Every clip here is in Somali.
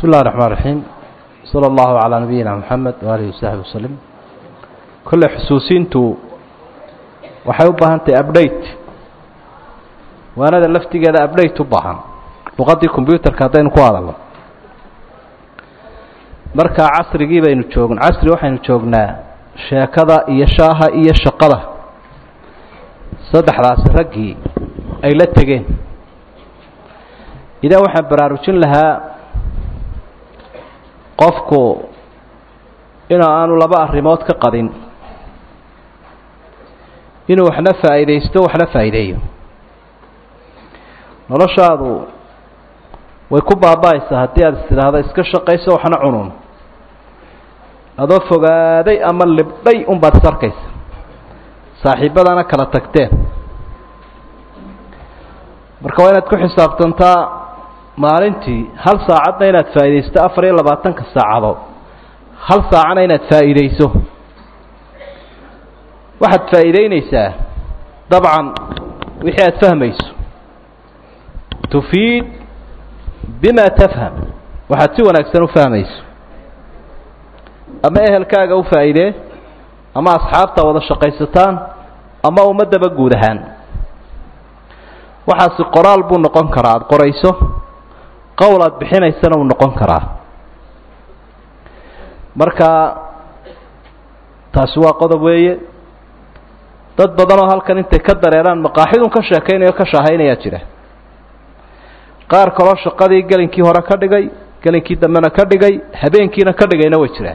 بسم الله الرحمن الرحيم صلى الله على نبينا محمد وآله وصحبه وسلم كل xusuusintu waxay u baahan tahay update waanada laftigeeda update u baahan luqadii combyuterka haddaynu ku hadalno marka casrigii baynu joogn casri waxaynu joognaa sheekada iyo shaaha iyo shaqada saddexdaasi raggii ay la tegeen idaa waxaan baraarujin lahaa qofku in aanu laba arrimood ka qadin inuu waxna faa'iidaysto waxna faa'iideeyo noloshaadu way ku baaba-aysaa haddii aad is tidhaahdo iska shaqayso waxna cunun adoo fogaaday ama libdhay unbaad is arkaysa saaxiibadana kala tagteen marka waa inaad ku xisaabtantaa maalintii hal saacadna inaad faa'iidaysto afar iyo labaatanka saacadood hal saacana inaad faa'iidayso waxaad faa'iideynaysaa dabcan wixii aad fahmayso tufiid bima tafham waxaad si wanaagsan u fahmayso ama ehelkaaga u faa'iidee ama asxaabta wada shaqaysataan ama ummaddaba guud ahaan waxaasi qoraal buu noqon karaa aada qorayso qowl aada bixinaysana uu noqon karaa marka taasi waa qodob weeye dad badanoo halkan intay ka dareeraan maqaaxidun ka sheekaynayo ka shaahaynayaa jira qaar kaloo shaqadii gelinkii hore ka dhigay gelinkii dambena ka dhigay habeenkiina ka dhigayna way jiraan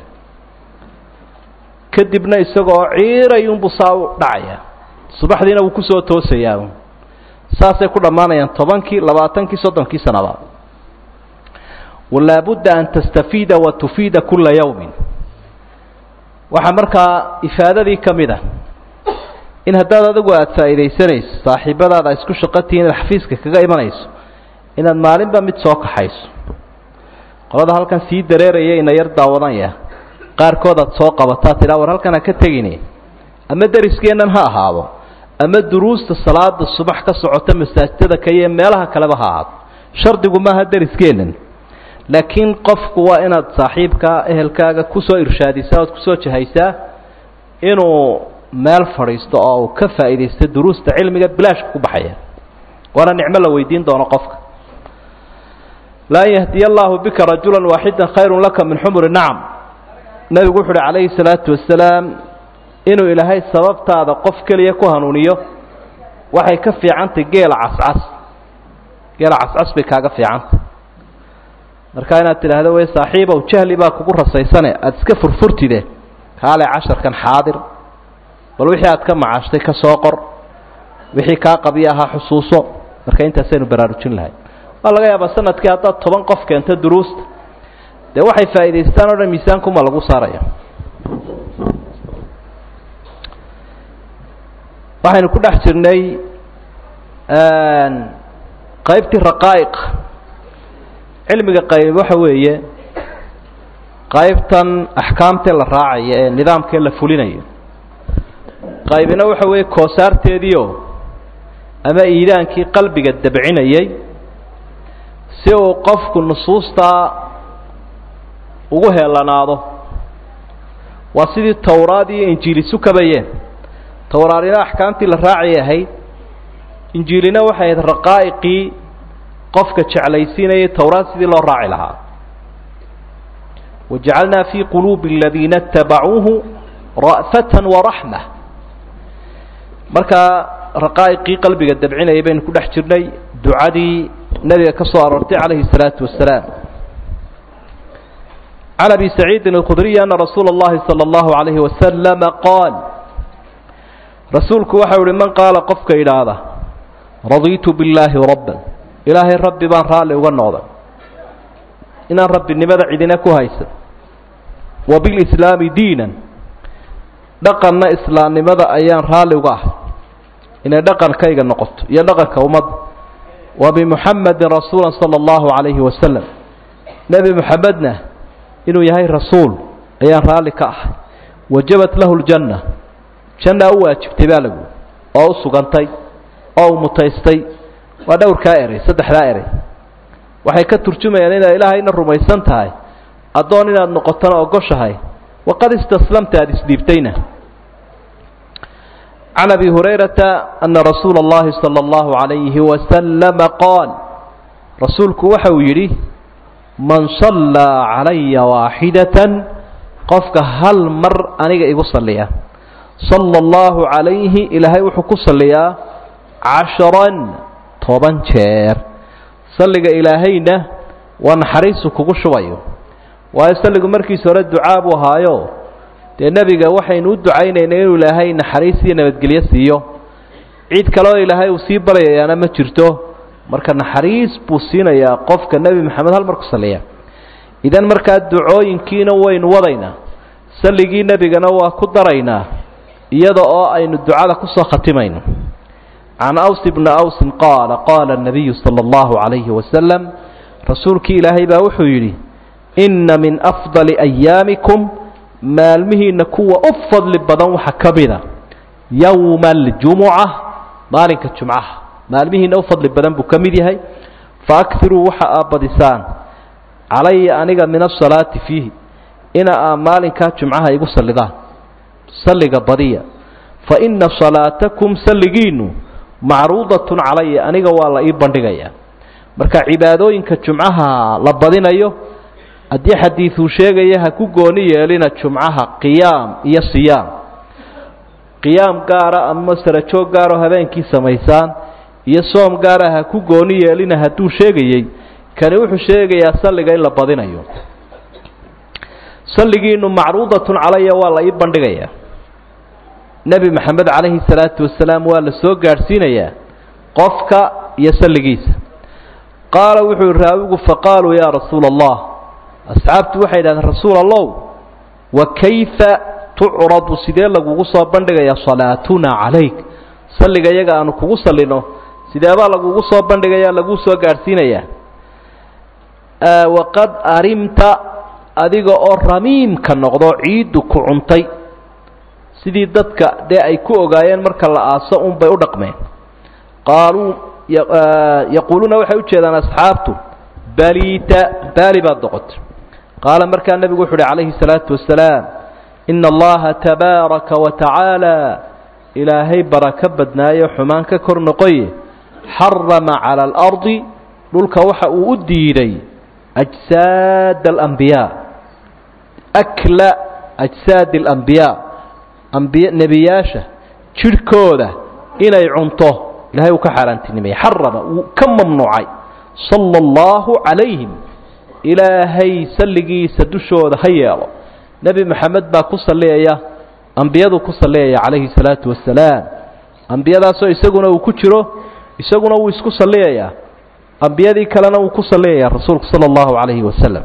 kadibna isagoo ciirayunbuu saa u dhacaya subaxdiina wuu kusoo toosayaa saasay ku dhammaanayaan tobankii labaatankii soddonkii sanaba walaabudda an tastafiida wa tufiida kula yawmin waxaa markaa ifaadadii ka mid a in haddaad adigu aada faa'iidaysanayso saaxiibadaada isku shaqotihiin inaad xafiiska kaga imanayso inaad maalinba mid soo kaxayso qolada halkan sii dareeraya ina yar daawadanaya qaarkood aad soo qabataa tidhaa war halkan ha ka tegine ama deriskeennan ha ahaado ama duruusta salaada subax ka socota masaajidada ka iyo meelaha kaleba ha ahaado shardigu maaha deriskeennan laakiin qofku waa inaad saaxiibkaa ehelkaaga kusoo irshaadisaa ood kusoo jahaysaa inuu meel fadhiisto oo uu ka faa'iidaysto duruusta cilmiga bilaashka ku baxaya waana nicmo la weydiin doono qofka laan yahdiya allaahu bika rajula waaxidan khayrun laka min xumuri nacam nebigu wuxu uhi calayhi salaatu wasalaam inuu ilaahay sababtaada qof keliya ku hanuuniyo waxay ka fiicantay geela cascas geela cascas bay kaaga fiicantay marka inaad tidhaahdo wey saaxiibow jahli baa kugu rasaysane aada iska furfurtide kaale casharkan xaadir bal wixii aad ka macaashtay ka soo qor wixii kaa qabiya ahaa xusuuso marka intaasaynu baraarujin lahay waa laga yaabaa sanadkii haddaad toban qof keento duruusta dee waxay faa'iidaystaan o dhan miisaankuma lagu saaraya waxaynu ku dhex jirnay qaybtii raqaa'iq cilmiga qayb waxa weeye qaybtan axkaamtee la raacaya ee nidaamkee la fulinayo qaybina waxa weeye koosaarteediio ama iidaankii qalbiga dabcinayay si uu qofku nusuustaa ugu heelanaado waa sidii towraad iyo injiili isu kabayeen towraadina axkaamtii la raacay ahayd injiilina waxay ahayd raqaa'iqii qofka jeclaysiinayay towraad sidii loo raaci lahaa wajacalnaa fii quluubi aladiina itabacuuhu ra'fatan waraxma markaa raqaa'iqii qalbiga dabcinayay baynu ku dhex jirnay ducadii nebiga ka soo aroortay calayhi الsalaatu wasalaam can abi saciidin اlkhudriy ana rasuula اllahi salى اllahu عalayhi wasalama qaal rasuulku waxau ihi man qaala qofka idhaahda radiitu billaahi rabban ilaahay rabbi baan raalli uga noqday inaan rabbinimada cidina ku haysan wa bilislaami diinan dhaqanna islaamnimada ayaan raalli uga ahay inay dhaqankayga noqoto iyo dhaqanka ummadda wa bimuxamedin rasuula sala allahu calayhi wasalam nebi muxamedna inuu yahay rasuul ayaan raalli ka ahay wajabat lahu ljanna jannaa u waajibtay baa lagu oo u sugantay oo u mutaystay waa dhowrkaa eray saddexdaa eray waxay ka turjumayaan inaad ilaahayna rumaysan tahay addoon inaad noqotona ogoshahay waqad istaslamta aada isdhiibtayna can abi hurayrata ana rasuula اllahi salى اllahu عalayhi wasalama qaal rasuulku waxa uu yidhi man sallaa calaya waaxidatan qofka hal mar aniga igu salliya sala allahu calayhi ilaahay wuxuu ku salliyaa casharan toban jeer salliga ilaahayna waa naxariisu kugu shubayo waayo salligu markiisa hore ducaa buu ahaayo dee nebiga waxaynu u ducaynaynay inuu ilaahay naxariis iyo nabadgelyo siiyo cid kaleoo ilaahay uu sii baryayaana ma jirto marka naxariis buu siinayaa qofka nebi maxamed hal mar ku salliya idan markaa ducooyinkiina waynu wadaynaa salligii nebigana waa ku daraynaa iyada oo aynu ducada kusoo khatimayno can aws bni awsin qaala qaala الnabiyu salى اllahu عalayhi wasalam rasuulkii ilaahay baa wuxuu yidhi inna min afضali ayaamikum maalmihiina kuwa u fadli badan waxa ka mida yowma اljumuca maalinka jumcaha maalmihiina u fadli badan buu ka mid yahay faakiruu waxa aa badisaan calaya aniga min asalaati fiihi ina aa maalinkaa jumcaha igu sallidaan salliga badiya fa ina salaatakum salligiinu macruudatun calaya aniga waa la ii bandhigayaa marka cibaadooyinka jumcaha la badinayo haddii xadiiduu sheegaya ha ku gooni yeelina jumcaha qiyaam iyo siyaam qiyaam gaara ama sarajoog gaaroo habeenkii samaysaan iyo soom gaara ha ku gooni yeelina hadduu sheegayey kani wuxuu sheegayaa salliga in la badinayo salligiinu macruudatun calaya waa la ii bandhigayaa nebi maxamed calayhi salaatu wasalaam waa la soo gaadhsiinayaa qofka iyo salligiisa qaala wuxuu yihi raawigu faqaaluu yaa rasuula allah asxaabtu waxay idhahdeen rasuul allow wa kayfa tucradu sidee lagugu soo bandhigayaa salaatuna calayk salliga iyaga aanu kugu sallino sideebaa lagugu soo bandhigaya laguu soo gaadhsiinayaa waqad arimta adiga oo ramiimka noqdo ciiddu ku cuntay sidii dadka dee ay ku ogaayeen marka la aaso un bay u dhaqmeen qaaluu yaquuluuna waxay u jeedaan asxaabtu baliita baali baad noqotay qaala markaa nebigu wuxu uhi calayhi salaatu wasalaam ina allaha tabaaraka wa tacaala ilaahay barako badnaayo xumaan ka kor noqoye xarama cala alardi dhulka waxa uu u diiday ajsaad alambiyaa akla ajsaadi alambiyaa ambiy nebiyaasha jidhkooda inay cunto ilahay uu ka xaaraantinimayay xarama wuu ka mamnuucay sala allahu calayhim ilaahay salligiisa dushooda ha yeelo nebi maxamed baa ku salliyaya ambiyaduu ku salliyaya calayhi salaatu wasalaam ambiyadaasoo isaguna uu ku jiro isaguna wuu isku salliyayaa ambiyadii kalena wuu ku salliyaya rasuulku sala allahu calayhi wasalam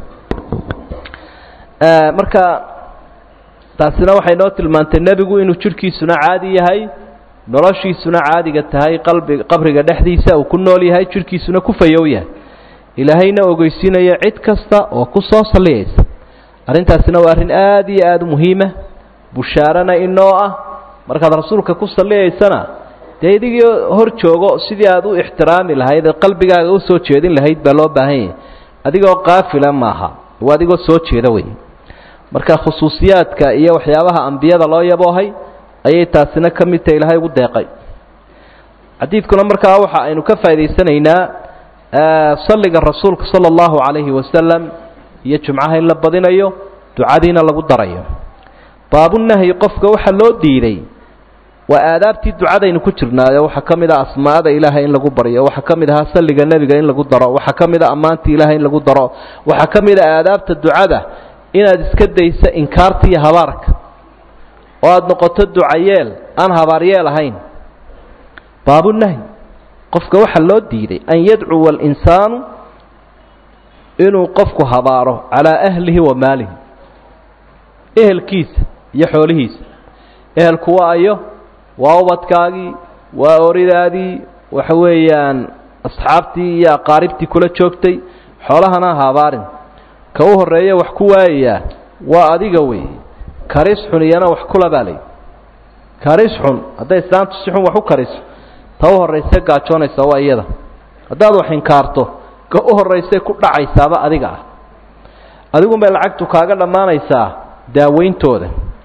marka taasina waxay noo tilmaantay nebigu inuu jidhkiisuna caadi yahay noloshiisuna caadiga tahay qalbi qabriga dhexdiisa uu ku nool yahay jidhkiisuna ku fayow yahay ilaahayna ogeysiinayo cid kasta oo ku soo salliyaysa arrintaasina waa arrin aad iyo aada u muhiima bushaarana inoo ah markaad rasuulka ku salliyaysana dee idigii hor joogo sidii aad u ixtiraami lahayd ee qalbigaaga usoo jeedin lahayd baa loo baahan yahay adigoo qaafila maaha waa adigoo soo jeeda wey marka khusuusiyaadka iyo waxyaabaha ambiyada loo yaboohay ayay taasina ka mid tahay ilaahay ugu deeqay xadiidkuna markaa waxa aynu ka faa'idaysanaynaa salliga rasuulka sala allahu calayhi wasalam iyo jumcaha in la badinayo ducadiina lagu darayo baabunahyi qofka waxaa loo diiday waa aadaabtii ducadaynu ku jirnaayo waxaa ka mid ah asmaada ilaahay in lagu baryo waxaa ka mid ahaa salliga nebiga in lagu daro waxaa ka mid a ammaantii ilaahay in lagu daro waxaa ka mid a aadaabta ducada inaad iska dayso inkaarta iyo habaarka oo aada noqoto ducayeel aan habaaryeel ahayn baabunahyi qofka waxaa loo diiday an yadcuwa alinsaanu inuu qofku habaaro calaa ahlihi wa maalihi ehelkiisa iyo xoolihiisa ehelku waa ayo waa ubadkaagii waa oridaadii waxa weeyaan asxaabtii iyo aqaaribtii kula joogtay xoolahana habaarin ka u horreeya wax ku waayayaa waa adiga wey karis xun iyana wax kula baa lay karis xun hadday islaamtu si xun wax u kariso ta u horrayse gaajoonaysa waa iyada haddaad wax inkaarto ka u horraysay ku dhacaysaaba adiga ah adigunbay lacagtu kaaga dhammaanaysaa daaweyntooda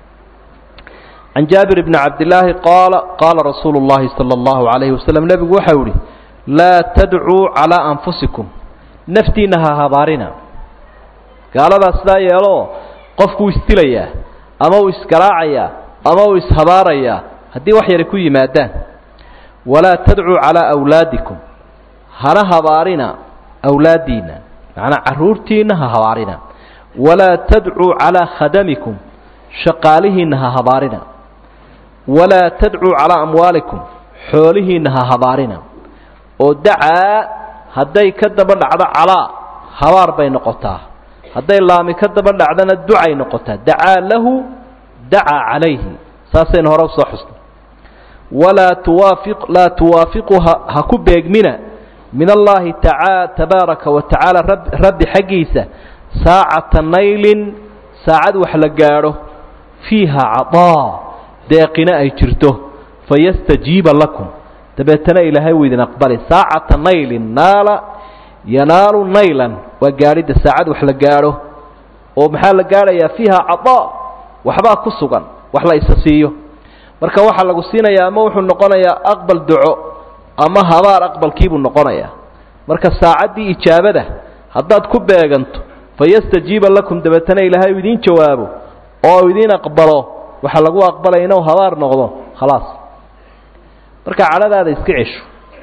can jaabir bni cabdillaahi qaala qaala rasuulu llahi sala allahu calayhi wasalam nebigu waxau ihi laa tadcuu calaa anfusikum naftiinna ha habaarina gaaladaa sidaa yeeloo qofkuu isdilayaa ama uu isgaraacayaa ama uu ishabaarayaa haddii wax yari ku yimaadaan walaa tadcuu calaa awlaadikum hana habaarina awlaaddiinna macnaa carruurtiinna ha habaarina walaa tadcuu calaa khadamikum shaqaalihiinna ha habaarina walaa tadcuu calaa amwaalikum xoolihiinna ha habaarina oo dacaa hadday ka daba dhacdo calaa habaar bay noqotaa hadday laami ka daba dhacdana ducay noqotaa dacaa lahu dacaa calayhi saasaynu hore usoo xusnay walaa tuwaafi laa tuwaafiqu ha ku beegmina min allaahi taaa tabaaraka wa tacaala rabbi xaggiisa saacata naylin saacad wax la gaadho fiiha cadaa deeqina ay jirto fayastajiiba lakum dabeetana ilaahay wuu idin aqbali saacata naylin naala yanaalu naylan waa gaadhidda saacad wax la gaadho oo maxaa la gaadhayaa fiiha cadaa waxbaa ku sugan wax la isa siiyo marka waxaa lagu siinayaa ama wuxuu noqonayaa aqbal duco ama habaar aqbalkiibuu noqonayaa marka saacaddii ijaabada haddaad ku beeganto fayastajiiba lakum dabeetana ilaahay uu idiin jawaabo oo uu idiin aqbalo waxaa lagu aqbalaya inuu habaar noqdo khalaas marka cadhadaada iska cesho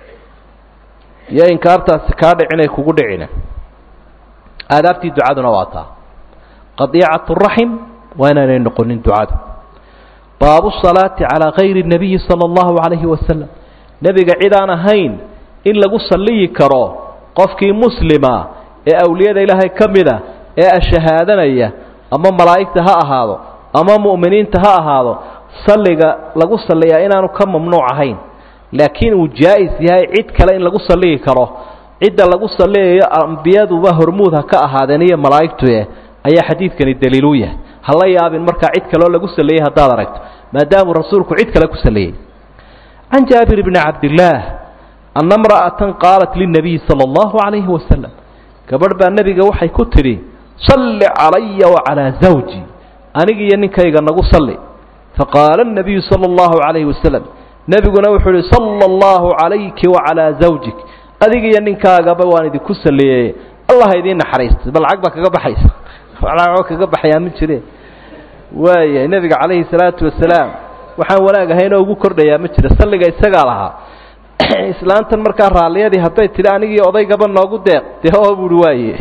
iyo inkaartaasi kaa dhicinay kugu dhicina aadaabtii ducaduna waa taa qadiicatu raxim waa inaanay noqonin ducadu baabu salaati calaa kayri nabiyi sala allahu calayhi wasalam nebiga cid aan ahayn in lagu salliyi karo qofkii muslima ee awliyada ilaahay ka mida ee ashahaadanaya ama malaa'igta ha ahaado ama mu'miniinta ha ahaado salliga lagu salliyaa inaanu ka mamnuuc ahayn laakiin uu jaa'is yahay cid kale in lagu salliyi karo cidda lagu salliyayo ambiyaduba hormuud ha ka ahaadeen iyo malaa'igtueh ayaa xadiidkani daliiluu yahay ha la yaabin markaa cid kaleo lagu salliyey haddaad aragto maadaamuu rasuulku cid kale ku salliyey can jaabir bni cabdillaah anna mra'atan qaalat lilnabiyi sala allahu calayhi wasalam gabadh baa nebiga waxay ku tidhi salli calaya wacalaa zawji anigiiyo ninkayga nagu salli faqaala anabiyu sala allahu calayhi wasalam nebiguna wuxuu ihi sala allahu calayki wacalaa zawjik adigiiyo ninkaagaba waan idinku salliyey allah idiin naxariistay bal lacag baa kaga baxaysa lacagoo kaga baxayaa ma jire waaya nebiga calayhi salaatu wasalaam waxaan wanaag ahaynoo ugu kordhayaa ma jira salliga isagaa lahaa islaantan markaa raalliyadii hadday tidhi anigii odaygaba noogu deeq dee oo buuhi waaye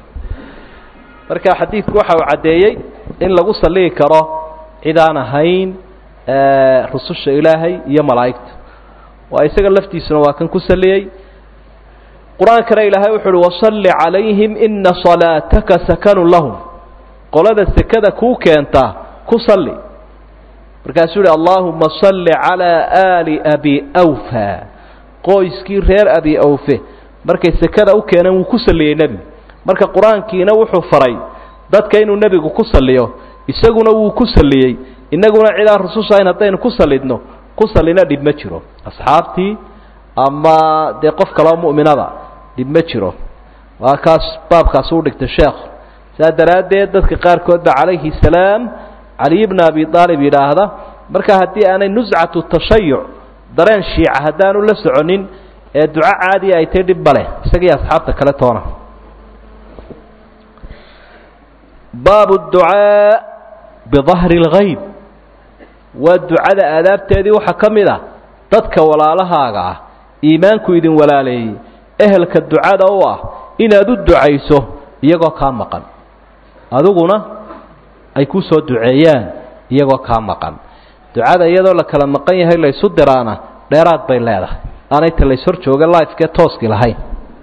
marka xadiidku waxa uu caddeeyey in lagu salliyi karo cid aan ahayn rususha ilaahay iyo malaa'igta waa isaga laftiisuna waa kan ku salliyey qur-aankana ilaahay wuxu uhi wasalli calayhim ina salaataka sakanu lahum qolada sekada kuu keenta ku salli markaasuu yihi allaahuma salli calaa aali abi awfa qoyskii reer abi awfe markay sekada u keeneen wuu ku salliyey nebigu marka qur-aankiina wuxuu faray dadka inuu nebigu ku salliyo isaguna wuu ku salliyey innaguna cidaan rusushahayn haddaynu ku sallidno ku sallina dhib ma jiro asxaabtii ama dee qof kaloo mu'minada dhib ma jiro waa kaas baabkaas u dhigtay sheekhu saa daraaddeed dadka qaarkood ba calayhi salaam caliy bna abi aalib yidhaahda marka haddii aanay nuscatu tashayuc dareen shiica haddaanu la soconin ee duco caadiya ay tahy dhib maleh isagii asxaabta kale toona baabu ducaa bidahri اlgayb waa ducada aadaabteedii waxaa ka mid a dadka walaalahaaga ah iimaanku idin walaaleeyey ehelka ducada u ah inaad u ducayso iyagoo kaa maqan adiguna ay ku soo duceeyaan iyagoo kaa maqan ducada iyadoo la kala maqan yahay laysu diraana dheeraad bay leedahay aanay ta lays hor jooga lifekee tooski lahayn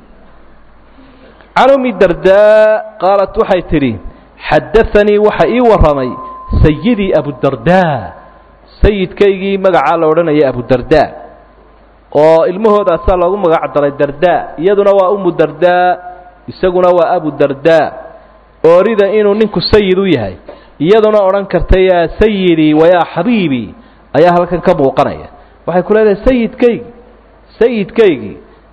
can umi dardaa qaalat waxay tidhi xadaanii waxa ii warramay sayidii abudardaa sayidkaygii magacaa la odhanaya abudardaa oo ilmahoodaasaa loogu magac daray dardaa iyaduna waa umu dardaa isaguna waa abudardaa oorida inuu ninku sayid u yahay iyaduna odhan karta yaa sayidii wayaa xabiibii ayaa halkan ka muuqanaya waxay ku leedahay sayidkaygii sayidkaygii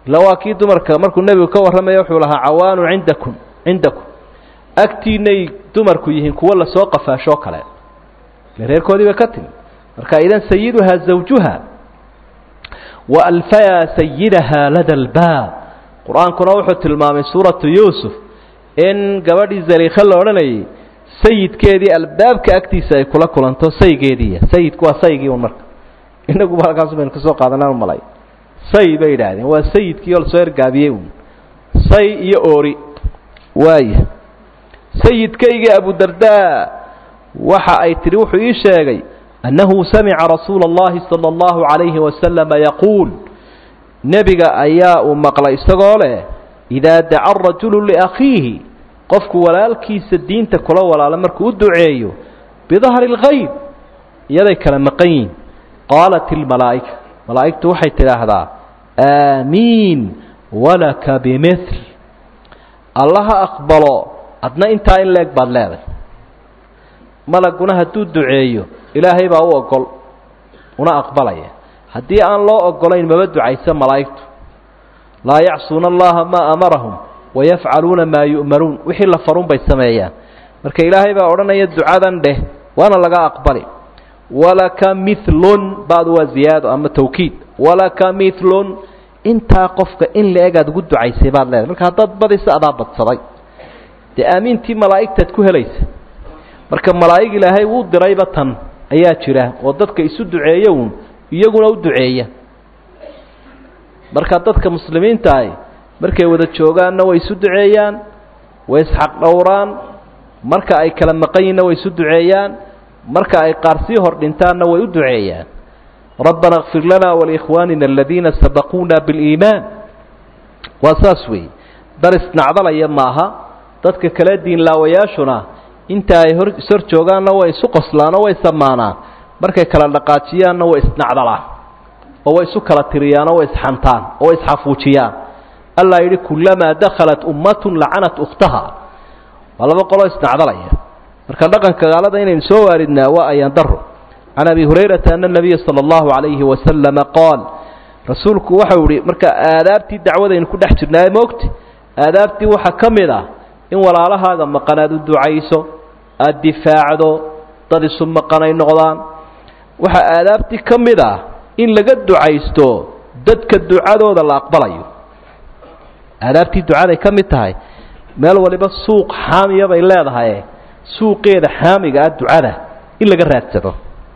ila waa kii dumarka markuu nebigu ka warramaya wuxuu lahaa cawaanu cindakum cindakum agtiinay dumarku yihiin kuwo lasoo qafaashoo kale ile reerkoodii bay ka timi marka idan sayiduhaa zawjuha wa alfayaa sayidahaa lada albaab qur-aankuna wuxuu tilmaamay suuratu yuusuf in gabadhii zaliikha la odhanayay sayidkeedii albaabka agtiisa ay kula kulanto saygeediiya sayidku waa saygii un marka inaguba halkaasu baynu kasoo qaadanaan malay say bay yidhaahdeen waa sayidkii oo lasoo ergaabiyey un say iyo oori waaya sayidkaygii abudardaa waxa ay tidhi wuxuu ii sheegay annahu samica rasuula اllahi salى اllahu عalayhi wasalama yaquul nebiga ayaa uu maqlay isagoo leh idaa daca rajulu liakhiihi qofku walaalkiisa diinta kula walaalo markuu u duceeyo bidahri اlgayb iyaday kala maqan yihin qaalat ilmalaa'ika malaa'igtu waxay tidhaahdaa aamiin walaka bimil allaha aqbalo adna intaa in leeg baad leeday malaguna hadduu duceeyo ilaahay baa u ogol una aqbalaya haddii aan loo ogolayn maba ducaysa malaa'igtu laa yacsuuna allaha maa amarahum wayafcaluuna maa yu'maruun wixii la farun bay sameeyaan marka ilaahay baa odhanaya ducadan dheh waana laga aqbali walaka milun badu waa ziyaado ama tawkiid walaka milun intaa qofka in la-eg aad ugu ducaysay baad leedahay marka haddaad badisa adaa badsaday dee aamiintii malaa'igtaad ku helaysa marka malaa'ig ilaahay wuu dirayba tan ayaa jira oo dadka isu duceeya uun iyaguna u duceeya marka dadka muslimiinta ahi markay wada joogaanna way isu duceeyaan way isxaq dhowraan marka ay kala maqan yihinna way isu duceeyaan marka ay qaar sii hor dhintaanna way u duceeyaan rabbana اkfir lana walikhwaanina aladiina sabaquuna biاliimaan waa saas weeye dar isnacdalaya maaha dadka kale diinlaawayaashuna inta ay hor ishor joogaanna way isu qoslaanoo way samaanaan markay kala dhaqaajiyaanna way isnacdalaan oo way isu kala tiriyaanoo way isxantaan oo way isxafuujiyaan allah yidhi kulamaa dakhalat ummatun lacanat ukhtaha waa laba qoloo isnacdalaya marka dhaqanka gaalada inaynu soo waaridnaa waa ayaan daro can abi hurayrata ana nabiya sala allahu calayhi wasalama qaal rasuulku waxau ihi marka aadaabtii dacwadaynu ku dhex jirnaaye moogta aadaabtii waxaa ka mid ah in walaalahaaga maqan aad u ducayso aada difaacdo dad isu maqan ay noqdaan waxaa aadaabtii ka mid ah in laga ducaysto dadka ducadooda la aqbalayo aadaabtii ducaday ka mid tahay meel waliba suuq xaamiya bay leedahay suuqeeda xaamiga ah ducada in laga raadsado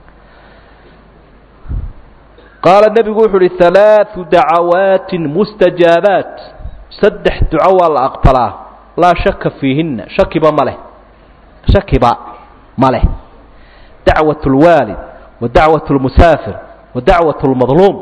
qaala nebigu wuxu uhi halaau dacawaatin mustajaabaat saddex duco waa la aqbalaa laa shaka fiihinna shakiba ma leh shakiba ma leh dacwat اlwaalid wa dacwat اlmusaafir wa dacwat اlmadluum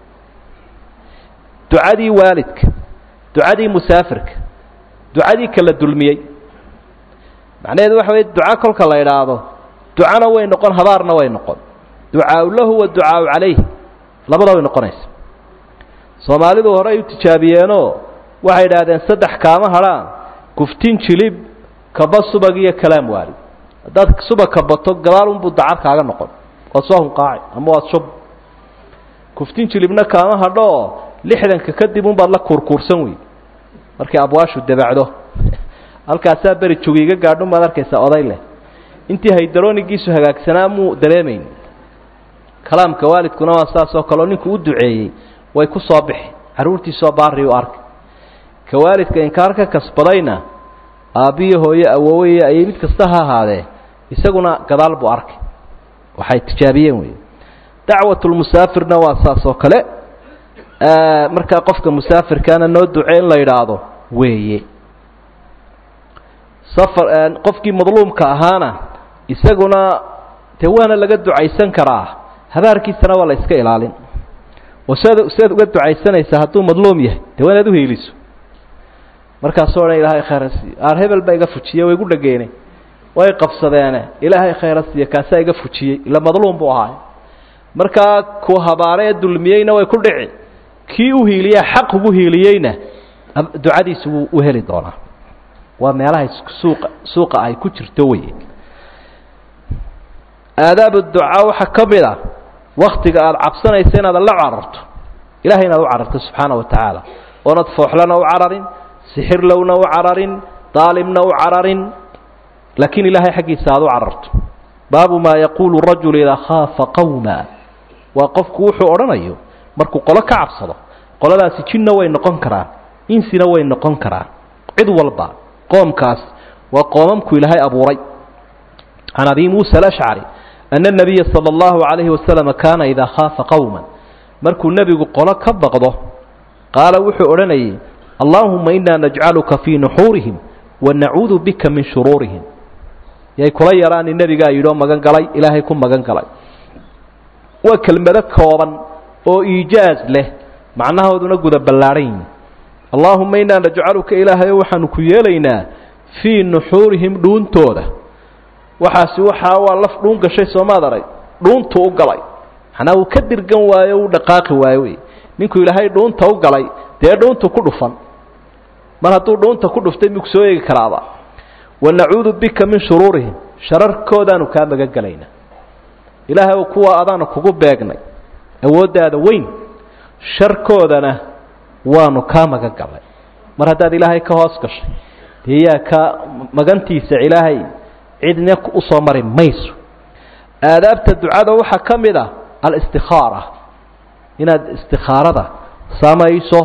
ducadii waalidka ducadii musaafirka ducadii kala dulmiyey macnaheedu waxa weye duco kolka la idhaahdo ducana way noqon habaarna way noqon ducaau lahu wa ducaau calayh labada way noqonaysa soomaalidu hore ay u tijaabiyeenoo waxay idhaahdeen saddex kaama hadhaan guftin jilib kaba subag iyo kalaam waalid haddaad subag kabato gadaal unbuu dacar kaaga noqon waad soo hunqaaci ama waad shub guftin jilibna kaama hadho oo lixdanka kadib unbaad la kuurkuursan wey markay abwaashu dabacdo halkaasaa beri jogiiga gaadhun baad arkaysaa oday leh intii haydaroonigiisu hagaagsanaa muu dareemayn kalaamka waalidkuna waa saas oo kaleo ninkuu u duceeyey way ku soo bixi carruurtiisoo baari u arkay ka waalidka inkaar ka kasbadayna aabbiyo hooye awooweya ayay mid kasta ha ahaadee isaguna gadaal buu arkay waxay tijaabiyeen wey dacwatulmusaafirna waa saas oo kale markaa qofka musaafirkaana noo duce in la yidhaahdo weeye safar qofkii madluumka ahaana isaguna dee waana laga ducaysan karaa habaarkiisana waa la iska ilaalin oo siad siaad uga ducaysanaysaa hadduu madluum yahay dee waa inaad uhiiliso markaasoo dhan ilaahay khayra siiyo aar hebel baa iga fujiye way igu dhageenay way qabsadeene ilaahay khayra siiyo kaasaa iga fujiyey ila madluum buu ahaay markaa ku habaare ee dulmiyeyna way ku dhici kii u hiiliyaa xaq ugu hiiliyeyna ducadiisu wuu u heli doonaa waa meelahay suuqa suuqa ay ku jirto wey aadaab ducaa waxaa ka mid a waktiga aada cabsanaysa inaad la cararto ilahay inaad u cararto subxaana wa tacaala oonad fooxlana u cararin sixirlowna u cararin daalimna u cararin laakiin ilaahay xaggiisa aad u cararto baabu maa yaquulu rajulu idaa khaafa qawma waa qofku wuxuu odhanayo markuu qolo ka cabsado qoladaasi jinna way noqon karaan insina way noqon karaan cid walba qoomkaas waa qoomamku ilaahay abuuray can abi muusa alashcari ana nabiya sala allahu calayhi wasalam kaana idaa khaafa qowman markuu nebigu qolo ka baqdo qaala wuxuu odhanayay allaahuma inaa najcaluka fii nuxuurihim wa nacuudu bika min shuruurihim yay kula yaraani nebigaa yidhi oo magan galay ilaahay ku magan galay waa kelmado kooban oo iijaaz leh macnahooduna guda ballaadhan yihin allaahuma inaa najcaluka ilaahayo waxaanu ku yeelaynaa fii nuxuurihim dhuuntooda waxaasi waxaa waa laf dhuun gashay soomaad arag dhuuntu u galay macnaa uu ka dirgan waayo u dhaqaaqi waayo wey ninkuu ilaahay dhuunta u galay dee dhuuntu ku dhufan mar hadduu dhuunta ku dhuftay miku soo eegi karaaba wa nacuudu bika min shuruurihim shararkoodaanu kaa magan gelaynaa ilaahay kuwa adaanu kugu beegnay awooddaada weyn sharkoodana waanu kaa magan galnay mar haddaad ilaahay ka hoos gashay dee yaa ka magantiisa ilaahay cidna usoo mari mayso aadaabta ducada waxaa ka mid ah alistikaara inaad istikaarada samayso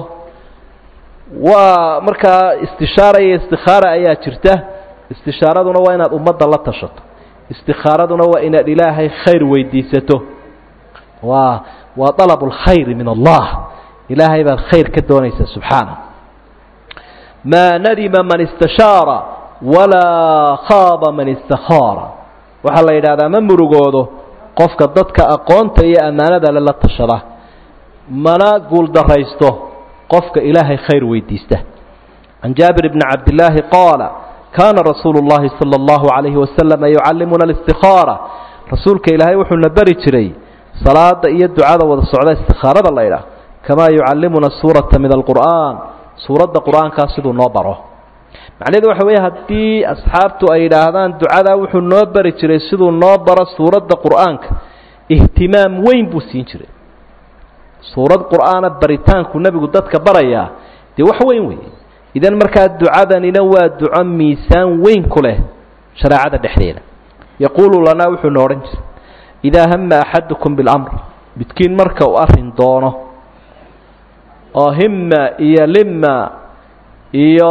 waa markaa istishaara iyo istikaara ayaa jirta istishaaraduna waa inaad ummadda la tashato istikaaraduna waa inaad ilaahay khayr weydiisato waa waa dalab اlkhayr min allah ilaahay baad khayr ka doonaysaa subxaana maa nadima man istashaara walaa khaaba man istakaara waxaa la yidhahdaa ma murugoodo qofka dadka aqoonta iyo ammaanada le la tashada mana guuldaraysto qofka ilaahay khayr weydiista can jaabir bni cabdillaahi qaala kaana rasuulu اllahi salى اllahu عalayhi wasalama yucallimuna اlistikaara rasuulka ilaahay wuxuuna beri jiray salaada iyo ducada wada socda istikaarada la ydhaah kamaa yucallimuna suurata min alqur'aan suuradda qur-aankaa siduu noo baro macnaheedu waxa weeye haddii asxaabtu ay yidhaahdaan ducadaa wuxuu noo bari jiray siduu noo baro suuradda qur'aanka ihtimaam weyn buu siin jiray suurad qur'aana baritaanku nebigu dadka barayaa dee wax weyn weeye idan markaa ducadanina waa duco miisaan weyn ku leh shareecada dhexdeeda yaquulu lanaa wuxuuna odhan jiray idaa hama axadukum biاlamr midkiin marka uu arrin doono oo hima iyo lima iyo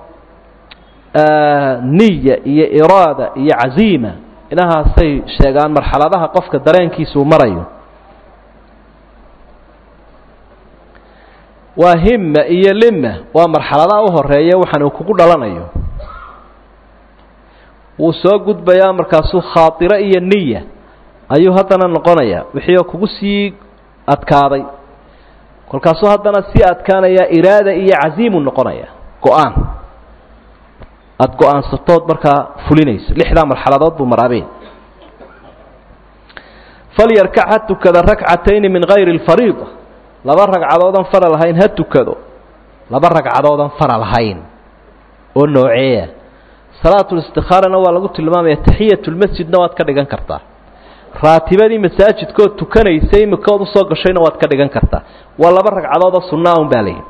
niya iyo iraada iyo caziima inahaasay sheegaan marxaladaha qofka dareenkiisa uu marayo waa hima iyo lima waa marxaladaha u horeeya waxaan uu kugu dhalanayo wuu soo gudbayaa markaasuu khaatiro iyo niya ayuu haddana noqonayaa wixii oo kugu sii adkaaday kolkaasuu haddana sii adkaanayaa iraada iyo caziimu noqonaya go-aan aada go-aansatood markaa fulinayso lixdaa marxaladood buu maraabeen falyarkac ha tukada rakcatayni min gayri اlfariida laba ragcadoodan fara lahayn ha tukado laba ragcadoodan fara lahayn oo nooceeya salaatulistikhaarana waa lagu tilmaamaya taxiyatulmasjidna waad ka dhigan kartaa raatibadii masaajidkood tukanaysay imikood usoo gashayna waad ka dhigan kartaa waa laba ragcadoodoo sunnaa un baa layihi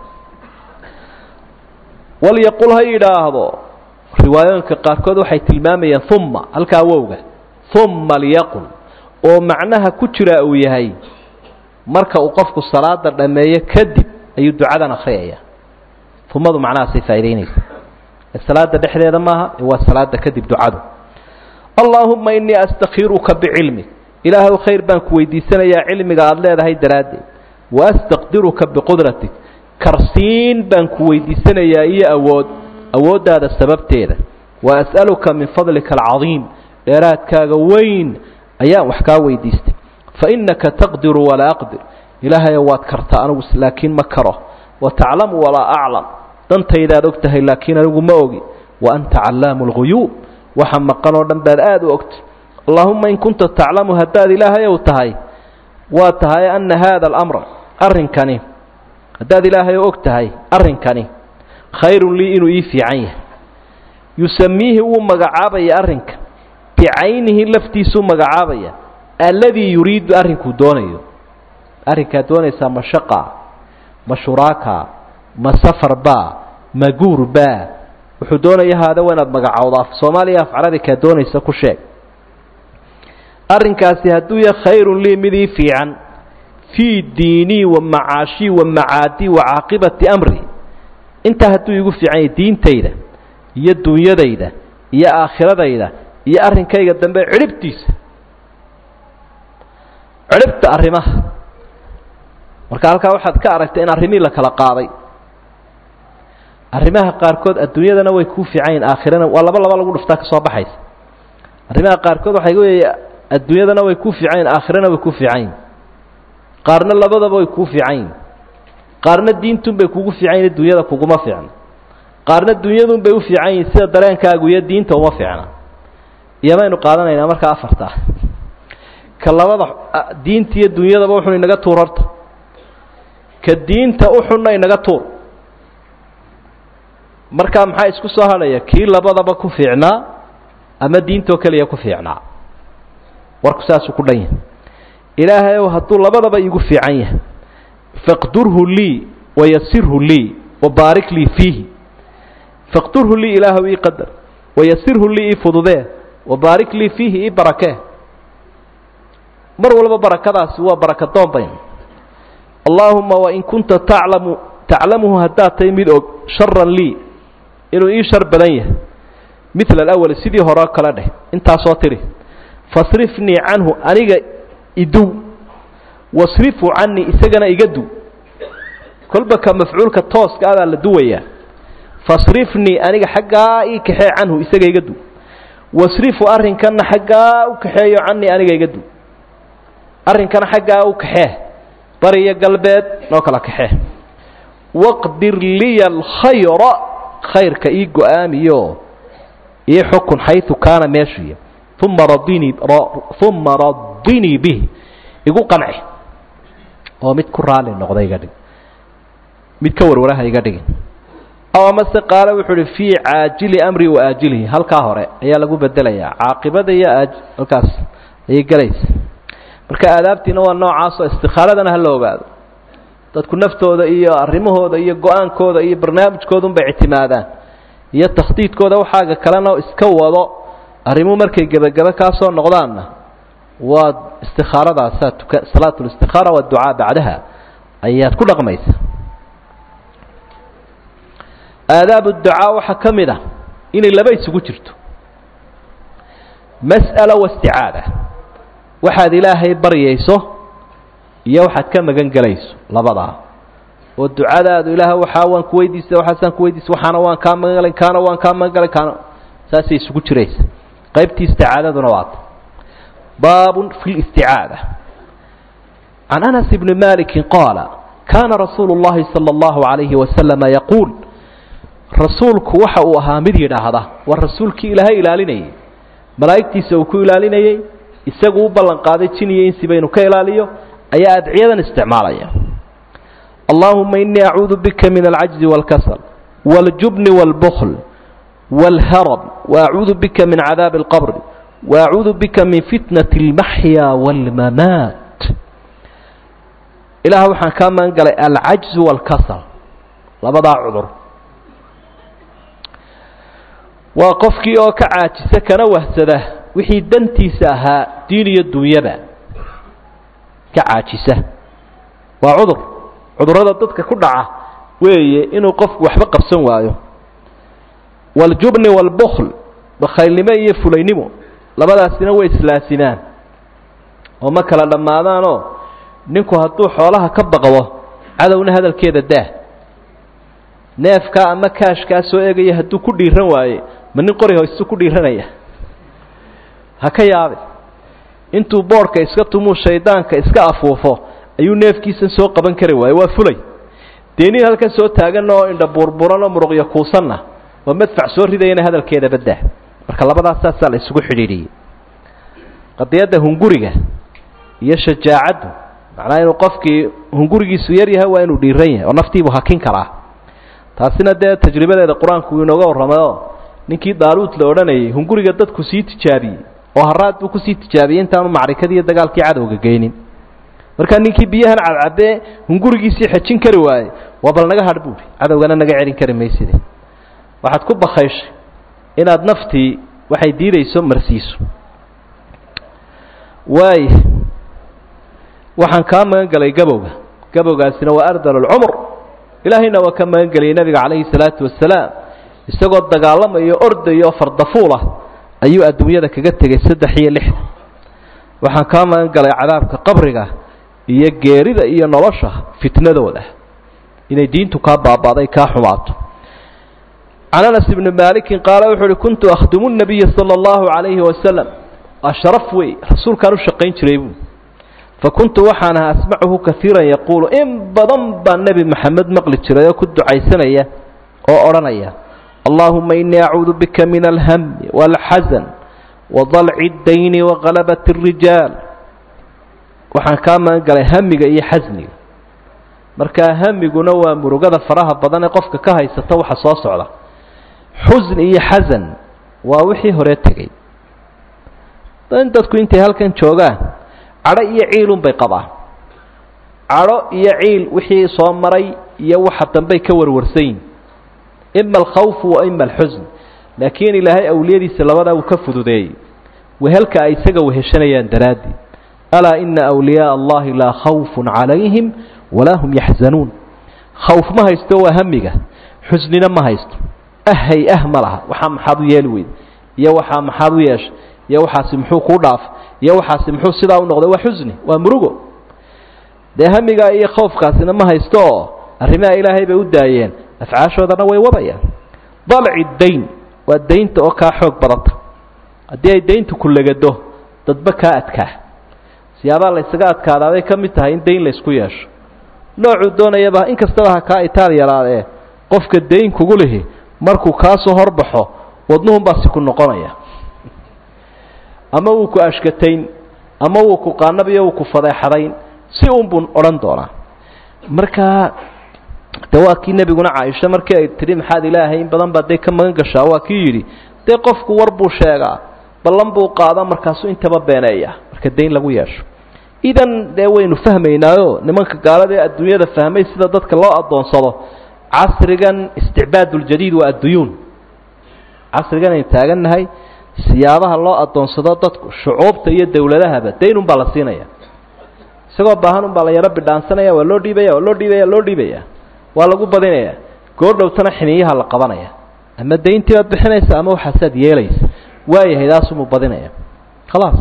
walyaqul ha yidhaahdo riwaayooyinka qaarkood waxay tilmaamayaan uma halkaa wowga uma lyaqul oo macnaha ku jira uu yahay marka uu qofku salaada dhammeeyo kadib ayuu ducadan akhriyaya umadu macnahaasay faa'idaynaysa salaada dhexdeeda maaha waa salaada kadib ducadu allaahuma inii astakhiruka bicilmik ilaahay khayr baan ku weydiisanayaa cilmiga aada leedahay daraaddeed waastaqdiruka biqudratik karsiin baan ku weydiisanayaa iyo awood awooddaada sababteeda wa as'aluka min fadlika alcadiim dheeraadkaaga weyn ayaan wax kaa weydiistay fa innaka taqdiru walaa aqdir ilaahayo waad kartaa anigu laakiin ma karo wa taclamu walaa aclam dantaydaad og tahay laakiin anigu ma ogi wa anta callaamu lguyuub waxa maqan oo dhan baad aada u ogtay allaahuma in kunta taclamu haddaad ilaahayow tahay waa tahay ana haada alamra arrinkani haddaad ilaahay og tahay arrinkani khayrun lii inuu ii fiican yahay yusamiihi wuu magacaabaya arrinka bicaynihi laftiisuu magacaabaya alladii yuriidu arrinkuu doonayo arrinkaad doonaysaa ma shaqa ma shuraaka ma safar baa ma guur baa wuxuu doonaya haada waa inaad magacowdo af soomaaliya af carabi kaa doonaysa ku sheeg arrinkaasi hadduu yahay khayrun lii midii fiican fii diinii wa macaashii wa macaadii wa caaqibati amri intaa hadduu iigu fiican yahay diintayda iyo dunyadayda iyo aakhiradayda iyo arrinkayga dambe cidhibtiisa cidhibta arrimaha marka halkaa waxaad ka aragtay in arrimihii la kala qaaday arrimaha qaarkood adduunyadana way kuu fiican yihin aakhirana waa laba laba lagu dhuftaa ka soo baxaysa arrimaha qaarkood waxay weeye adduunyadana way kuu fiican yihin aakhirana way kuu fiican yihin qaarna labadaba way kuu fiican yihin qaarna diintun bay kugu fiican yihin dunyada kuguma fiicna qaarna dunyadun bay u fiican yihin sida dareenkaagu iyo diinta uma fiicna iyo maynu qaadanaynaa markaa afarta ka labada diinta iyo dunyadaba wuxun inaga tuur horta ka diinta uxunna inaga tuur markaa maxaa isku soo hadhaya kii labadaba ku fiicnaa ama diintoo keliya ku fiicnaa warku saasuu ku dhan yahay ilaahay ow hadduu labadaba iigu fiican yahay faqdurhu lii wayasirhu lii wabaarik lii fiihi faqdurhu lii ilaahow ii qadar wayasirhu lii ii fududee wabaarik lii fiihi ii barakee mar walba barakadaasi waa baraka doon bayn allaahuma wain kunta taclamu taclamuhu haddaad tahay mid og sharan lii inuu ii shar badan yahay midla alawal sidii horeo kale dheh intaasoo tiri fasrifnii canhu aniga iduw wasrifu canii isagana iga duw kolba ka mafcuulka tooska adaa la duwayaa fasrifnii aniga xaggaa ii kaxee canhu isaga iga duw wasrifu arrinkanna xaggaa u kaxeeyo canii aniga iga duw arrinkana xaggaa u kaxee bariyo galbeed noo kala kaxee waqdir liya alkhayra khayrka ii go-aamiyo ii xukun xayu kaana meeshuya uma radinii uma radinii bih igu qanci oo mid ku raali noqda iga dhig mid ka warwaraha iga dhigin aw amase qaale wuxuu uhi fii caajili amri wa aajilihi halkaa hore ayaa lagu bedelayaa caaqibada iyo aaj halkaas ayay gelaysa marka aadaabtiina waa noocaasoo istikaaradana hala ogaado dadku naftooda iyo arrimahooda iyo go-aankooda iyo barnaamijkoodunbay ictimaadaan iyo takhdiidkooda waxaaga kalena iska wado arrimuhu markay gebagebe kaa soo noqdaanna waa istikaaradaasaa tuka salaat listikaara waadducaa bacdaha ayaad ku dhaqmaysa aadaab ducaa waxaa ka mid ah inay laba isugu jirto mas'ala wasticaada waxaad ilaahay baryayso iyo waxaad ka magan gelayso labadaa oo ducadaadu ilaah waxaa waan ku weydiista waxaasaan ku weydiista waxaana waan kaa magan galay kaana waan kaa magan galay kaana saasay isugu jiraysa qaybtii isticaadaduna waata baabun fi listicaada can anas bni maliki qaala kaana rasuulu اllahi salى اllahu عalayhi wasalama yaquul rasuulku waxa uu ahaa mid yidhaahda waa rasuulkii ilaahay ilaalinayay malaa'igtiisa uu ku ilaalinayey isagu u ballan qaaday jin iyo insiba inuu ka ilaaliyo ayaa adciyadan isticmaalaya allahuma inii acuudu bika min alcajzi wاlkasal wاljubni wاlbkl wاlharab waacuudu bika min cadaabi اlqbr waacuudu bika min fitnaة اlmaxya wاlmamaat ilaah waxaan kaa magan galay alcajzu wاlkasal labadaa cudur waa qofkii oo ka caajisa kana wahsada wixii dantiisa ahaa diin iyo dunyaba ka caajisa waa cudur cudurrada dadka ku dhaca weeye inuu qofku waxba qabsan waayo waljubni waalbukl bakhaylnimo iyo fulaynimo labadaasina way islaasimaan oo ma kala dhammaadaanoo ninku hadduu xoolaha ka baqdo cadowna hadalkeeda daah neefkaa ama kaashkaa soo eegaya hadduu ku dhiiran waaye ma nin qori hoystu ku dhiiranaya ha ka yaabin intuu boodhka iska tumuu shaydaanka iska afuufo ayuu neefkiisan soo qaban kari waaye waa fulay dee nin halkan soo taagan oo indha buurburan oo muruqyo kuusanna oo madfac soo ridayana hadalkeeda baddah marka labadaas saasaa la isugu xidhiidhiyey qadiyadda hunguriga iyo shajaacaddu macnaha inuu qofkii hungurigiisu yar yahay waa inuu dhiiran yahay oo naftiibuu hakin karaa taasina dee tajribadeeda qur-aanku uu inooga warramayoo ninkii daaluud la odhanayay hunguriga dadku sii tijaabiyey oo haraad buu kusii tijaabiyey intaanu macrikadii iyo dagaalkii cadowga geynin markaa ninkii biyahan cadcabee hungurigiisii xejin kari waaye waa bal naga hadh buuhi cadowgana naga celin kari mayside waxaad ku bakayshay inaad naftii waxay diidayso marsiiso waay waxaan kaa magan gelay gabowga gabowgaasina waa ardal alcumr ilaahayna waa ka magan geliyay nabiga calayhi salaatu wasalaam isagoo dagaalamayo ordayo fardafuul ah ayuu adduunyada kaga tegay saddex iyo lixda waxaan kaa magan galay cadaabka qabriga iyo geerida iyo nolosha fitnadooda inay diintu kaa baaba'day kaa xumaato can anas ibni maalikin qaala wuxuu uhi kuntu akhdumu nabiya sala allahu calayhi wasalam waa sharaf wey rasuulkaan u shaqayn jiray buu fa kuntu waxaan ahaa asmacuhu kaiiran yaquulu in badan baa nebi maxamed maqli jiray oo ku ducaysanaya oo odhanaya allahuma inii acuudu bika min alhami waalxasan wadalci اdayni wagalabat الrijaal waxaan kaa magan galay hamiga iyo xasniga markaa hamiguna waa murugada faraha badan ee qofka ka haysata waxa soo socda xusn iyo xasan waa wixii hore tegey in dadku intay halkan joogaan cadho iyo ciilun bay qabaan cadho iyo ciil wixii soo maray iyo waxa dambey ka warwarsan yihin ima alkhawfu wa ima alxusn laakiin ilaahay awliyadiisa labadaa uu ka fududeeyey wehelka ay isaga weheshanayaan daraadii alaa ina awliyaaa allahi laa khawfun calayhim walaa hum yaxzanuun khawf ma haysto waa hamiga xusnina ma haysto ahay ah ma laha waxaa maxaad u yeeli weyda iyo waxaa maxaad u yeeshay iyo waxaasi muxuu kuu dhaafay iyo waxaasi muxuu sidaa u noqday waa xusni waa murugo dee hamigaa iyo khawfkaasina ma haysto oo arrimaha ilaahay bay u daayeen afcaashoodana way wadayaan dalci dayn waa daynta oo kaa xoog badanta haddii ay dayntu ku legado dadba kaa adkaa siyaabaha la ysaga adkaadaabay ka mid tahay in dayn laysku yeesho noocuu doonayaba in kastaba ha kaa itaal yaraadee qofka dayn kugu lihi markuu kaasoo horbaxo wadnuhunbaa si ku noqonaya ama wuu ku ashkatayn ama wuu ku qaanabiyo wuu ku fadeexadayn si un buu odhan doonaa markaa de waa kii nebiguna caaisha markii ay tidhi maxaad ilaahay in badan baad dee ka magan gashaa waa kii yidhi dee qofku war buu sheegaa ballan buu qaada markaasuu intaba beeneeya marka dayn lagu yeesho idan dee waynu fahmaynaayo nimanka gaalada ee adduunyada fahmay sida dadka loo addoonsado casrigan isticbaaduljadiid waa adduyuun casrigan aynu taagannahay siyaabaha loo addoonsado dadku shucuubta iyo dowladahaba dayn unbaa la siinaya isagoo baahan unbaa la yaro bidhaansanaya waa loo dhiibaya waa loo dhiibaya loo dhiibaya waa lagu badinaya goordhowtana xiniyaha la qabanaya ama dayntii baad bixinaysa ama waxaasaad yeelaysa waayahay daasumuu badinaya khalaas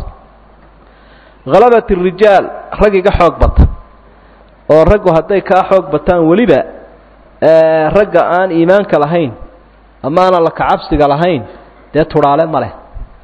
halabat الrijaal rag iga xoog bata oo raggu hadday kaa xoog bataan weliba ragga aan iimaanka lahayn ama aanan la kacabsiga lahayn dee tudhaale ma leh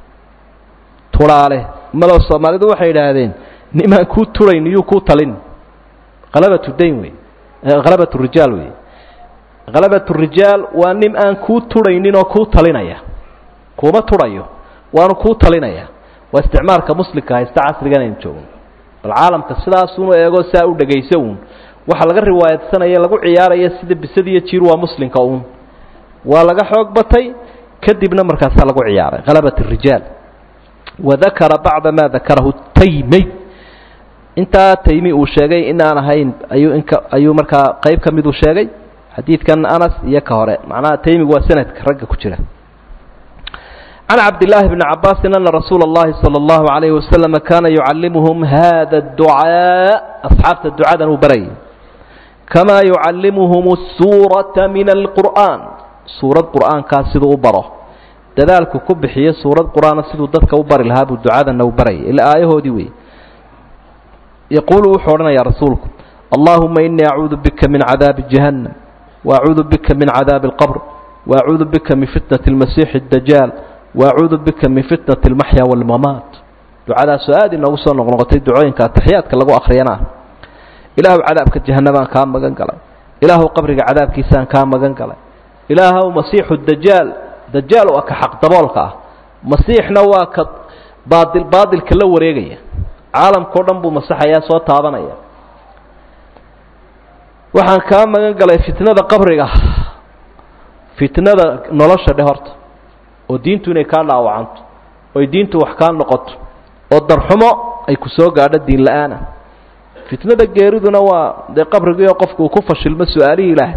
tudhaale malo soomaalidu waxay idhaahdeen nimaan kuu turayn iyuu kuu talin halabatu dayn wey halabat rijaal wey halabat rijaal waa nin aan kuu turhaynin oo kuu talinaya kuuma turhayo waanu kuu talinaya waa isticmaalka muslimka haysta casrigan aynu joogno bal caalamka sidaasunu eego saa u dhegayso uun waxa laga riwaayadsanaya lagu ciyaaraya sida bisad iyo jiir waa muslimka uun waa laga xoog batay kadibna markaasaa lagu ciyaaray halabat الrijaal wadakara bacda ma dakarahu taymey intaa taymi uu sheegay in aan ahayn ayuu inka ayuu markaa qayb ka miduu sheegay xadiidkan anas iyo ka hore macnaha taymigu waa sanadka ragga ku jira can cabdillaahi bni cabaasin ana rasuula اllahi salى اllahu alayhi wasalama kaana yucallimuhum hada اducaa asxaabta ducadan uu barayay kamaa yucallimuhum الsuuraةa min alqur'an suurad qur'aankaa siduu u baro dadaalku ku bixiyo suurad qur'aana siduu dadka u bari lahaa buu ducadana u barayay ila aayahoodii wey yaquulu wuxuu odhanayaa rasuulku allahuma inii acuudu bika min cadaabi jahannam waacuudu bika min cadaabi اlqbr waacuudu bika min fitnati اlmasiixi اdajaal waacuudu bika min fitnati اlmaxya wاlmamaat ducadaasoo aad inoogu soo noqnoqotay ducooyinka ataxiyaadka lagu akhriyana ilaahu cadaabka jahanabaan kaa magan galay ilaahu qabriga cadaabkiisaan kaa magan galay ilaahu masiixu dajaal dajaal waa ka xaq daboolka ah masiixna waa ka baadil baadilka la wareegaya caalamkao dhan buu masaxayaa soo taabanaya waxaan kaa magan galay fitnada qabriga fitnada nolosha dhe horta oo diintu inay kaa dhaawacanto oy diintu wax kaa noqoto oo darxumo ay ku soo gaadho diin la-aana fitnada geeriduna waa dee qabrigiio qofku uu ku fashilmo su-aalihii ilaahay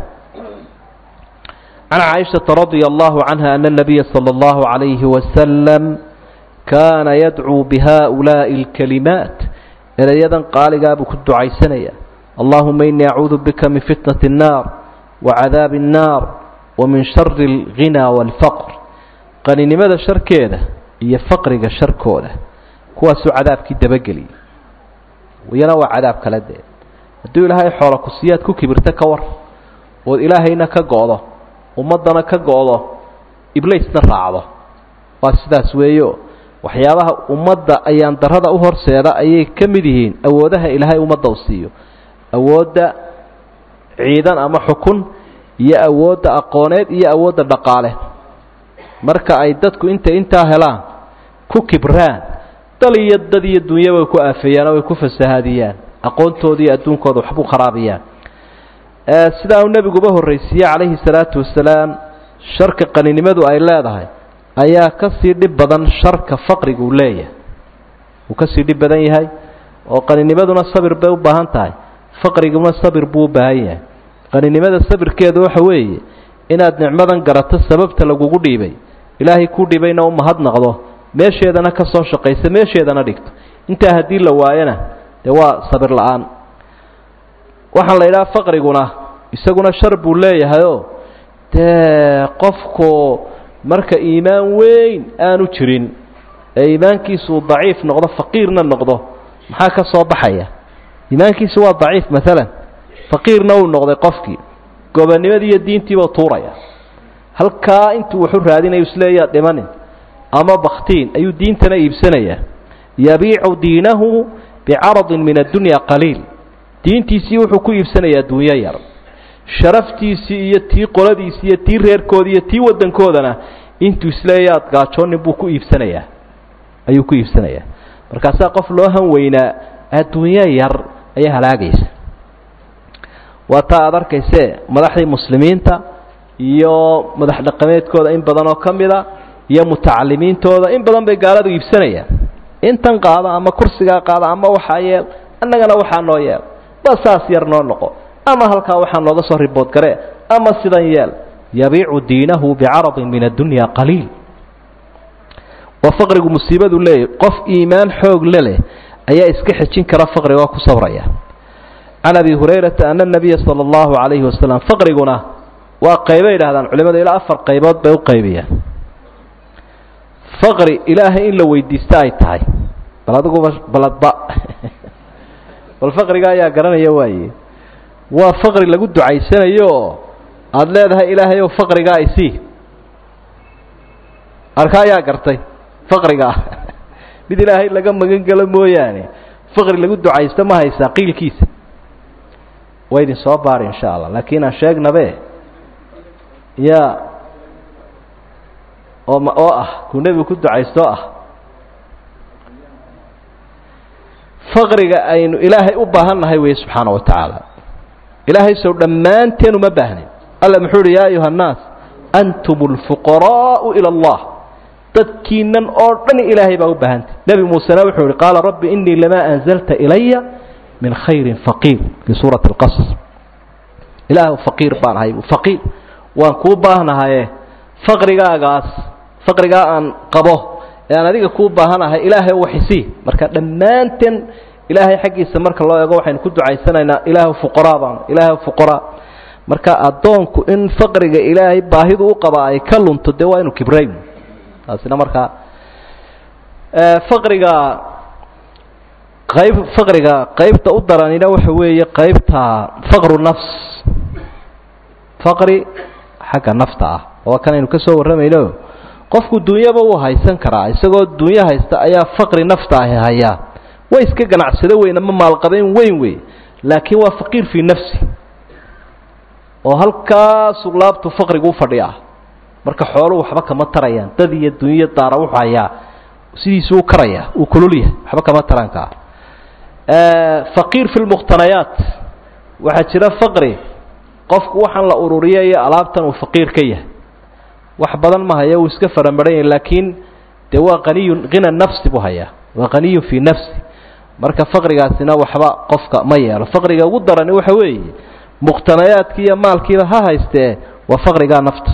can caaishata radia allahu canha ana nabiya sala allahu calayhi wasalam kaana yadcuu bihaa'ulaa'i alkalimaat erayadan qaaligaa buu ku ducaysanaya allahuma inii acuudu bika min fitnati الnaar wacadaabi الnaar wa min shari اlghinaa wاlfaqr qaninimada sharkeeda iyo faqriga sharkooda kuwaasuu cadaabkii dabageliyay iyana waa cadaab kale dee hadduu ilaahay xoola kusiyaad ku kibirta ka war ood ilaahayna ka go'do ummaddana ka go'do iblaysna raacdo waa sidaas weeyo waxyaabaha ummadda ayaan darrada u horseeda ayay ka mid yihiin awoodaha ilaahay ummadda u siiyo awoodda ciidan ama xukun iyo awoodda aqooneed iyo awoodda dhaqaale marka ay dadku intay intaa helaan ku kibraan dal iyo dad iyo dunya way ku aafeeyaan oo way ku fasahaadiyaan aqoontooda iyo adduunkooda waxbuu kharaabiyaan sidaa uu nebiguba horraysiiyey calayhi salaatu wasalaam sharka qaninimadu ay leedahay ayaa ka sii dhib badan sharka faqriga uu leeyahay uu ka sii dhib badan yahay oo qaninimaduna sabir bay u baahan tahay faqriguna sabir buu u baahan yahay qaninimada sabirkeedu waxa weeye inaad nicmadan garato sababta lagugu dhiibay ilaahay kuu dhibayna u mahadnaqdo meesheedana ka soo shaqaysa meesheedana dhigto intaa haddii la waayana dee waa sabir la-aan waxaan la idhaha faqriguna isaguna shar buu leeyahayoo dee qofku marka iimaan weyn aanu jirin ee iimaankiisuu daciif noqdo faqiirna noqdo maxaa ka soo baxaya iimaankiisu waa daciif maalan faqiirna uu noqday qofkii gobonimadii iyo diintiibuu tuuraya halkaa intuu waxu raadinayo isleeyaa dhimanin ama baktiin ayuu diintana iibsanayaa yabiicu diinahu bicaradin min addunya qaliil diintiisii wuxuu ku iibsanayaa dunyo yar sharaftiisii iyo tii qoladiisii iyo tii reerkoodii iyo tii waddankoodana intuu isleeya ad gaajoonin buu ku iibsanayaa ayuu ku iibsanayaa markaasaa qof loo han weynaa adduunyo yar ayaa halaagaysa waa taa aada arkaysee madaxdii muslimiinta iyo madax dhaqameedkooda in badan oo ka mida iyo mutacalimiintooda in badan bay gaaladu iibsanayaan intan qaado ama kursigaa qaado ama waxaa yeel annagana waxaa noo yeel ba saas yar noo noqo ama halkaa waxaa nooga soo ribood garee ama sidan yeel yabiicu diinahu bicaradin min addunya qaliil waa faqrigu musiibadu leeyahy qof iimaan xoog le leh ayaa iska xejin kara faqriga oo ku sabraya can abi hurayrata ana nabiya sala allahu calayhi wasalam faqriguna waa qaybay yidhahdaan culimadu ilaa afar qaybood bay u qaybiyaan faqri ilaahay in la weydiista ay tahay bal adiguba baladba bal faqriga ayaa garanaya waaye waa faqri lagu ducaysanayo oo aada leedahay ilaahay ow faqrigaa isii arka ayaa gartay faqriga ah mid ilaahay laga magan galo mooyaane faqri lagu ducaysto ma haysaa qiilkiisa waa idin soo baari insha allah laakiin aan sheegnabe ya oo ma oo ah kuu nebigu ku ducaysto ah faqriga aynu ilaahay u baahan nahay weeye subxaana wa tacaala ilaahay sow dhammaanteen uma baahnin alla muxuu uhi yaa ayuha annaas antum alfuqaraa'u ila allah dadkiinan oo dhan ilaahay baa u baahantay nebi muusena wuxuu ihi qaala rabbi inii lamaa anzalta ilaya min khayrin faqiir fii suurati alqasas ilaahu faqiir baan ahay faqiir waan kuu baahnahaye faqrigaagaas faqrigaa aan qabo ee aan adiga kuu baahanahay ilaahay waxisii marka dhammaanteen ilaahay xaggiisa marka loo eego waxaynu ku ducaysanaynaa ilaahu fuqaraa baan ilaahu fuqaraa marka addoonku in faqriga ilaahay baahidu u qaba ay ka lunto dee waa inu kibrayn taasina markaa faqriga qayb faqriga qaybta u daranina waxa weeye qaybta faqru nafs faqri xagga nafta ah oo kan aynu ka soo warramayno qofku dunyaba wuu haysan karaa isagoo dunyo haysta ayaa faqri nafta ahi hayaa way iska ganacsado weyn ama maalqabeyn weyn wey laakiin waa faqiir fii nafsi oo halkaasuu laabtu faqrigu u fadhiya marka xooluhu waxba kama tarayaan dad iyo dunyo daara wuxuu hayaa sidiisuu u karaya uu kululyahay waxba kama tarankaa faqiir fi lmuqhtanayaat waxaa jira faqri qofku waxaan la ururiyayo alaabtan uu faqiir ka yahay wax badan ma haya uu iska faramaran yahay laakiin dee waa qaniyun hina nafsi buu hayaa waa qaniyun fii nafsi marka faqrigaasina waxba qofka ma yeelo faqriga ugu darani waxa weeye muqhtanayaadkii iyo maalkiiba ha haystee waa faqrigaa nafta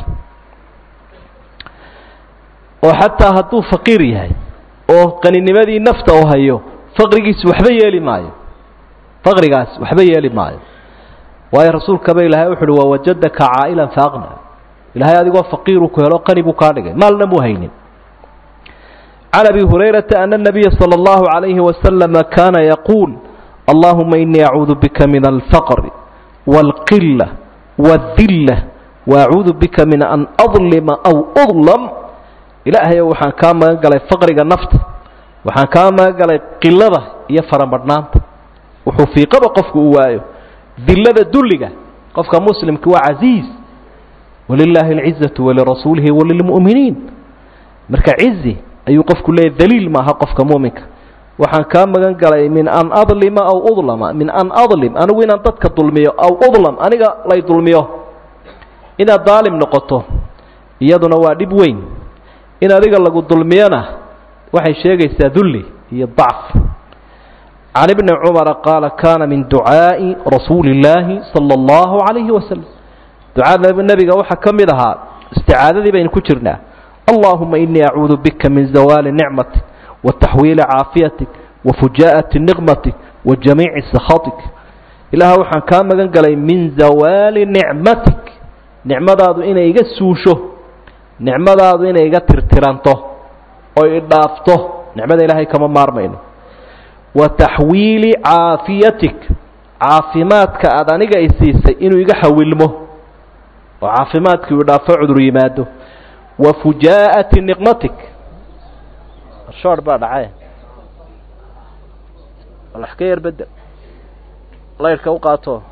oo xataa hadduu faqiir yahay oo qaninimadii nafta u hayo faqrigiisi waxba yeeli maayo faqrigaas waxba yeeli maayo waayo rasuulkaba ilaahay wuxu uhi wawajadaka caa'ilan faaqna ilahay adigoo faqiiru ku helo qani buu kaa dhigay maalna muu haynin can abi hurayrata ana nabiya sala allahu calayhi wasalama kaana yaquul allahuma inii acuudu bika min alfaqri wاlqila wاdilla waacuudu bika min an adlima aw udlam ilaahayow waxaan kaa magan galay faqriga nafta waxaan kaa magan galay qilada iyo faramadhnaanta wuxuu fiiqaba qofku u waayo dillada dulliga qofka muslimka waa casiiz walilaahi alcizatu walirasuulihi walilmu'miniin marka cizi ayuu qofku leeyahy daliil maaha qofka muuminka waxaan kaa magan galay min an adlima aw udlama min an adlim anigu inaan dadka dulmiyo aw udlam aniga lay dulmiyo inaad daalim noqoto iyaduna waa dhib weyn in adiga lagu dulmiyona waxay sheegaysaa dulli iyo dacf can ibni cumara qaala kaana min ducaa'i rasuuli illaahi sala allahu calayhi wasalam ducada nebiga waxaa ka mid ahaa isticaadadii baynu ku jirnaa allahuma inii acuudu bika min zawaali nicmatik wa taxwiili caafiyatik wa fujaa'ati niqmatik wa jamiici sakhatik ilaah waxaan kaa magan galay min zawaali nicmatik nicmadaadu inay iga suusho nicmadaadu inay iga tirtiranto oo idhaafto nicmada ilaahay kama maarmayno wa taxwiili caafiyatik caafimaadka aada aniga i siisay inuu iga xawilmo oo caafimaadkii uu dhaafo cudur yimaado wa fujaa'ati niqmatik shoor baa dhacay wax ka yar bedel laydhka u qaato